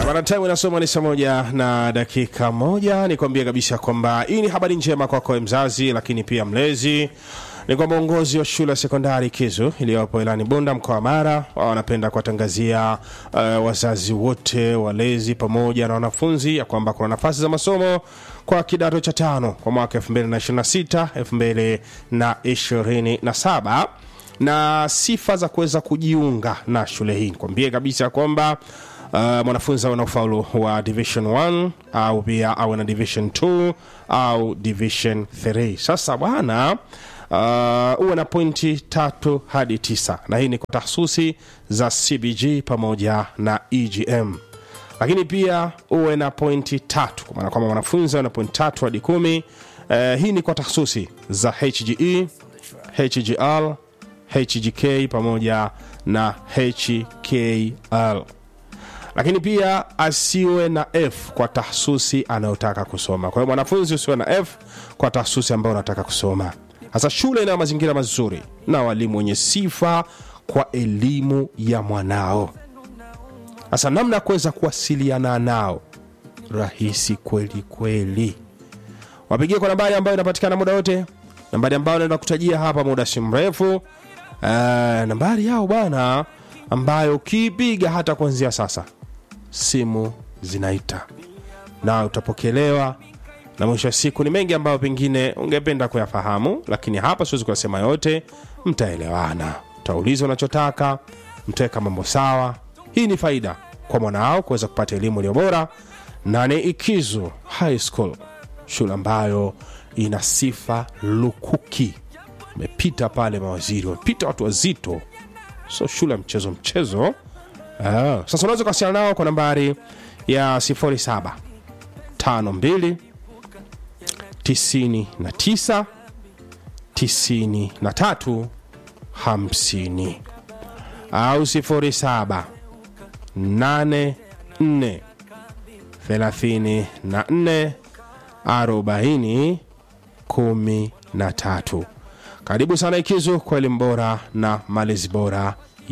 Bana, time inasoma ni saa moja na dakika moja. Nikwambie kabisa kwamba hii ni habari njema kwako mzazi, lakini pia mlezi ni kwamba uongozi wa shule ya sekondari Kizu iliyopo Ilani Bunda mkoa wa Mara wanapenda kuwatangazia uh, wazazi wote walezi pamoja na wanafunzi ya kwamba kuna nafasi za masomo kwa kidato cha tano kwa mwaka 2026 2027 na sifa za kuweza kujiunga na shule hii. Nikwambie kabisa kwamba uh, mwanafunzi awe na ufaulu wa division 1 au pia awe na division 2 au division 3. Sasa bwana uh, uwe na pointi tatu hadi tisa, na hii ni kwa tahsusi za CBG pamoja na EGM lakini pia uwe na pointi tatu kwa maana kwamba mwanafunzi awe na pointi tatu hadi kumi. Uh, hii ni kwa tahsusi za HGE, HGL, HGK pamoja na HKL lakini pia asiwe na F kwa tahsusi anayotaka kusoma. Kwa hiyo mwanafunzi usiwe na F kwa tahsusi ambayo unataka kusoma. Sasa shule ina mazingira mazuri na walimu wenye sifa kwa elimu ya mwanao. Sasa namna ya kuweza kuwasiliana nao rahisi kweli kweli, wapigie kwa nambari ambayo inapatikana muda wote, nambari ambayo naenda kutajia hapa muda si mrefu. Uh, nambari yao bwana, ambayo ukiipiga hata kuanzia sasa simu zinaita na utapokelewa, na mwisho wa siku ni mengi ambayo pengine ungependa kuyafahamu, lakini hapa siwezi kuyasema yote. Mtaelewana, mtauliza unachotaka, mtaweka mambo sawa. Hii ni faida kwa mwanao kuweza kupata elimu iliyo bora, na ni Ikizu High School, shule ambayo ina sifa lukuki. Umepita pale mawaziri, wamepita watu wazito, so shule ya mchezo mchezo. Ah, sasa unaweza kuwasiliana nao kwa nambari ya 07 52 99 93 50 au 07 84 34 40 13. Karibu sana Ikizu kwa elimu bora na malezi bora